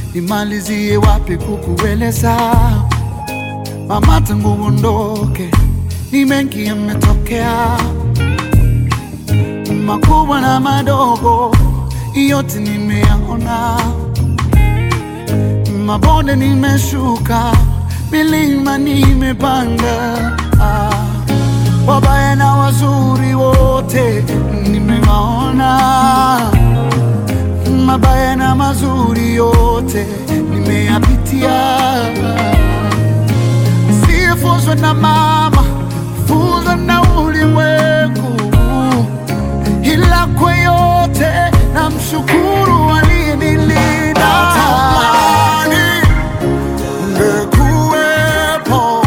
nimalizie wapi kukueleza mama, tangu uondoke ni mengi yametokea, makubwa na madogo, yote nimeyaona, mabonde nimeshuka, milima nimepanda, ah, wabaya na wazuri wote nimewaona mabaya na mazuri yote nimeyapitia, sifunzwe na mama, funzwa na ulimwengu, ila kwa yote na mshukuru aliyenilinda. Natamani ungekuwepo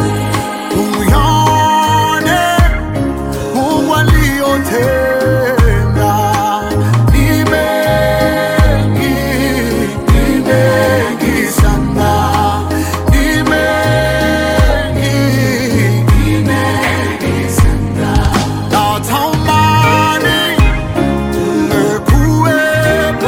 uyaone Mungu aliyotenda ni mengi, ni mengi sana, ni mengi, ni mengi sana. Natamani ungekuwepo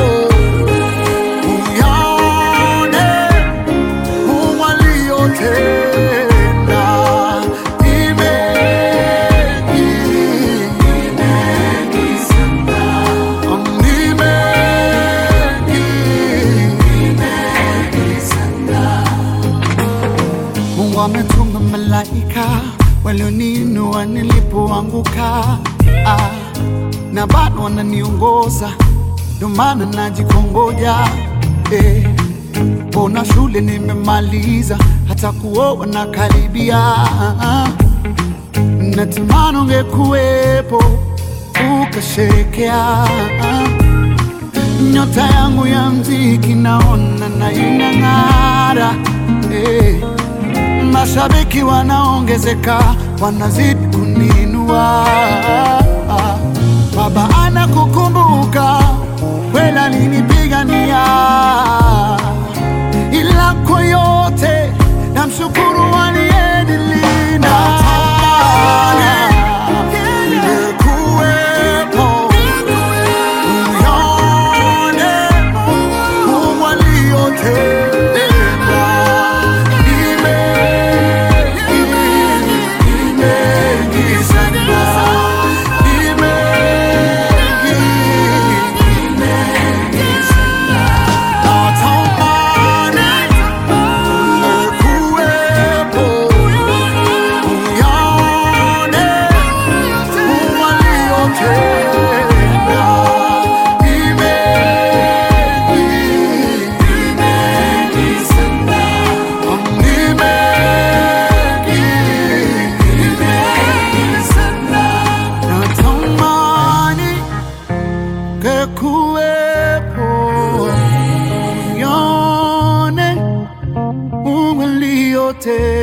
uyaone Mungu aliyotenda ni mengi, ni mengi sana, ni mengi, ni mengi sana. Mungu ametuma malaika walioninua nilipoanguka, ah, na bado wananiongoza, ndio maana najikongoja eh. Mbona shule nimemaliza, hata kuoa na karibia. Natamani ungekuwepo ukasherekea nyota yangu ya mziki, naona na inang'ara eh. Mashabiki wanaongezeka, wanazidi kuninua. Baba anakukumbuka, kweli alinipigania ila kwa yote namshukuru aliyenilinda. Ungekuwepo uyaone Mungu aliyotenda. Ni mengi, ni mengi sana, ni mengi, ni mengi sana. Natamani ungekuwepo uyaone Mungu aliyotenda. Ni mengi, ni mengi sana, ni mengi, ni mengi sana. Natamani ungekuwepo uyaone Mungu aliyotenda